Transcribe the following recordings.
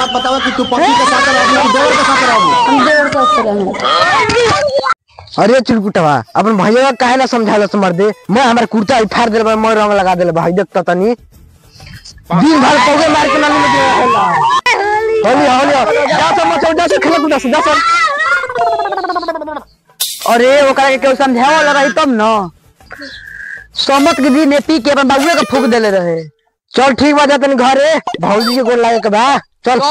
बात बताओ कि तू पति के साथ रहबू कि देवर के साथ रहबू हम देवर के साथ रहेंगे अरे चिरकुटवा अपन भैया काहे ना समझालो से मर दे मैं हमारे कुर्ता ही फाड़ देले मैं रंग लगा देले भाई देख तो तनी दिन भर कोगे मार के नानी में खेला होली होली जा सब मचो जा सब खेले कूदा से जा सब अरे ओकरा के केहू समझाओ लगा तब न समत के दिन पी के अपन बाबुए के फूक देले रहे चल ठीक बा जा तनी घरे भौजी के गोल लागे के बा चल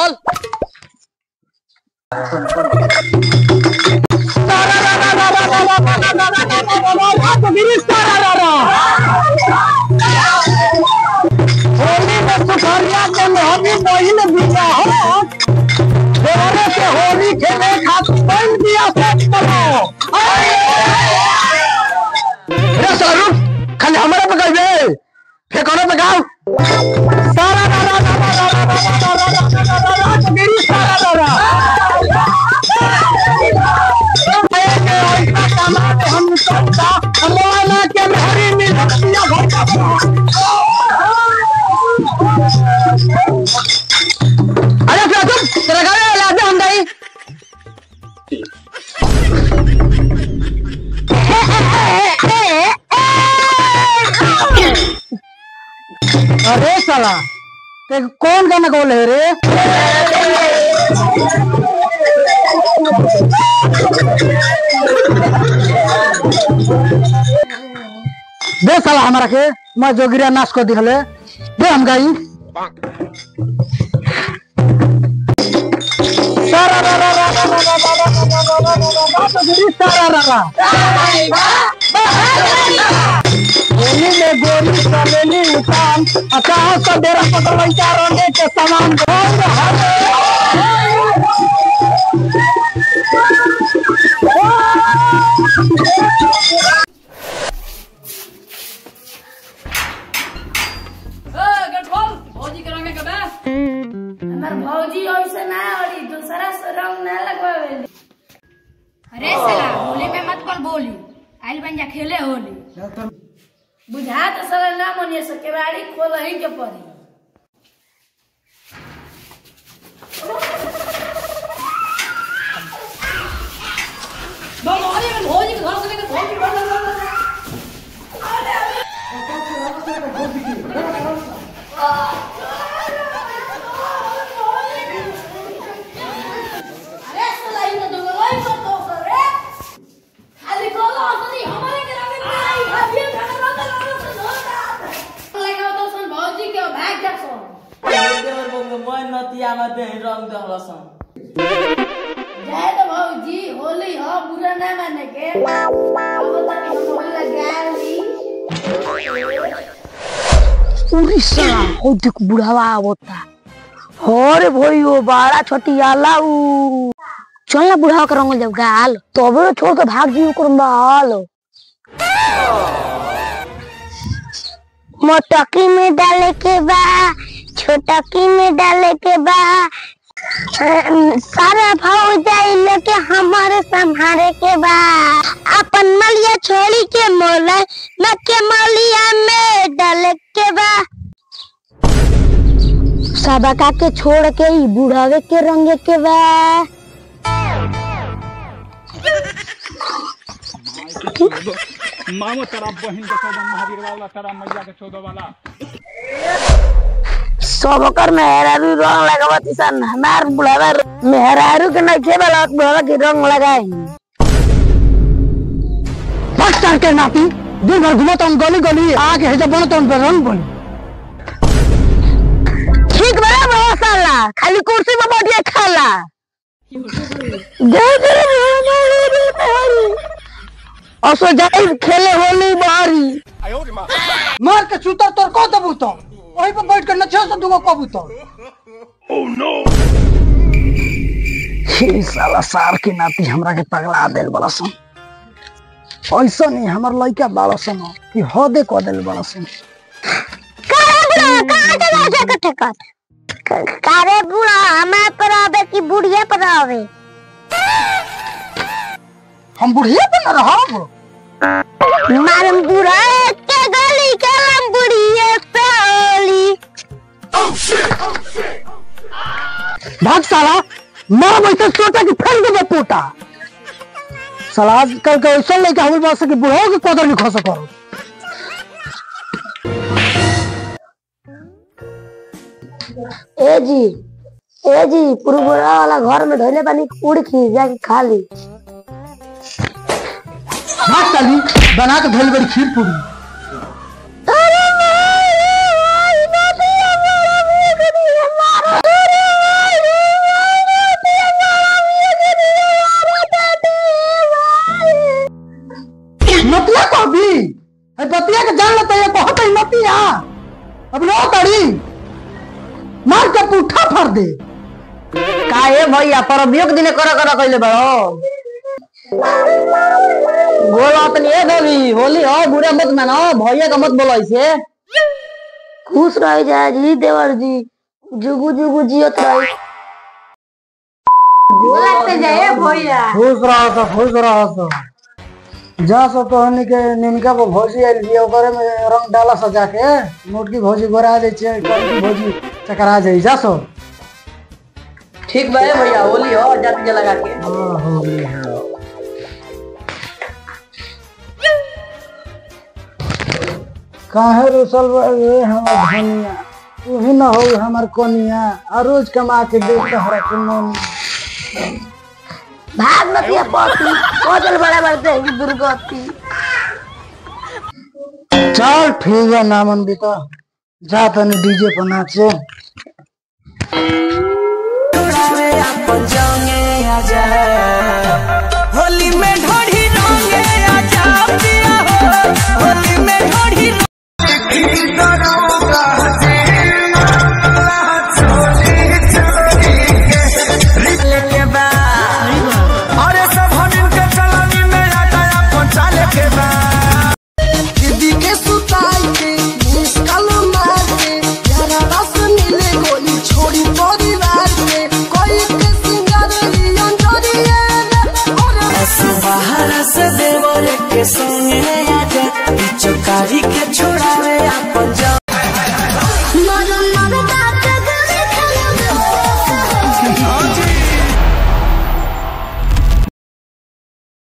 होली में सुखरिया के होली महीने बिता हो देवरे के होली खेले खातिर बन दिया सब चलो रे सारू खाली हमारे पे कहबे फेकोने पे गाओ सारा रा रा रा रा रा रा रा रा रा रा रा रा रा मेरी सारा रा रा हम सबका हमारा के हरी मिल दिया घर का अरे फिर तुम तेरा गाड़ी ला दे हम दाई अरे साला ते कौन गाना बोल है रे दे साला हमारा के मैं जोगिरिया नाच को दिखले दे हम गाई सारा रा रा रा रा रा रा रा रा रा रा रा रा रा रा जोगिरी सारा रा रा होली में गोरी चलेली उतान अचानक से डेरा पकड़ चारों ने के सामान बोल रहा हमार भौजी ऐसे ना औरी दूसरा से रंग ना लगवावे अरे साला होली में मत कल बोली आइल बन जा खेले होली बुझा तो साला ना मनिए से केवाड़ी खोल ही के पड़ी अरे साला इन तो गलाई को तो करे खाली कोला असली हमारे के रंग में आई भाभी खाना रंग रंग से धोता लगा तो सन भौजी के भाग जा सो देवर बंग मैं नतिया में दे रंग दहलसन जाए तो भौजी होली हो बुरा ना माने के अब तक हम होली लगा ली उड़ीसा हो देख बुढ़ावा आवता अरे भाई वो बड़ा छोटी आला उ चल ना बुढ़ावा के रंग जब गाल तबे छोड़ के भाग जी ओकर बाल मोटकी में डाले के बा छोटकी में डाले के बा अम, सारा भाव जाई लेके हमारे संभारे के बा अपन मलिया छोड़ी के मोला न के मलिया में डाले के बा सबका के छोड़ के ई बुढ़ावे के रंग के बा मामो तेरा बहन के चौदह महावीर वाला तेरा मैया के चौदह वाला सबकर मेहरारू रंग लगावती सन हमार बुढ़ावा मेहरारू के नहीं खेबला बुढ़ावा के रंग लगाई मास्टर के नाती दिन भर घुमाता हूँ गली गली आके है जब बनता हूँ रंग बोली ठीक बा बहुत साला खाली कुर्सी पे बैठिए खाला जय जय हमारी मेहरारू असो जाई खेले होली बारी मार के चूतर तोर को दबू तो वहीं पर बैठ कर नचे से दुगो कबूतर हे साला सार के नाती हमरा के पगला देल बड़ा सन ऐसा नहीं हमर लइका बाड़ा सन कि हदे क देल बड़ा सन कारे बुढ़ा कहाँ के जाके कटे कट कारे बुढ़ा हमें पर आवे कि बुढ़िया पर आवे हम बुढ़िया पे न रहब मारम बुढ़ा के गली के हम बुढ़िया पे होली भाग साला माँ वैसे सोचा कि फेंक देबे पोटा साला आजकल के ऐसा लड़का हमर पास के बुढ़ो के कदर नहीं खो सको ए जी ए जी पुरबुरा वाला घर में धोले पानी उड़ खी जाके खा ली भाग साली बना के धोली बड़ी खीर पूरी नतिया को भी ए बतिया के जान लेते ये कहत है नतिया अब नो तड़ी मार के पुठा फाड़ दे काहे भैया परबियो के दिने कर कर कइले बड़ो बोला तनी ए होली होली हो बुरा मत मानो भैया का मत बोलो ऐसे खुश रह जाए जी देवर जी जुगु जुगु जियत रही खुश रहो तो खुश रहो तो जा सो तो हनी के निनका को भौजी आइल बिया ओकरे में रंग डाला सजा के मोटकी भौजी गोरा दे छे कड़की भौजी चकरा जाई जा सो ठीक बा ए भैया होली हो जाती जा लगा के हाँ, हो गई है। काहे रुसल रे हमर धनिया तू ही न हो हमर कोनिया आ रोज कमा के दे तहरा के मोनिया भाग नतिया पति कोदल बड़ा बड़ते हैं दुर्गति चल ठीक है नामन बीता जा तनी डीजे पर नाचे होली में ढोढ़ी रंगे आजा पिया हो होली में ढोढ़ी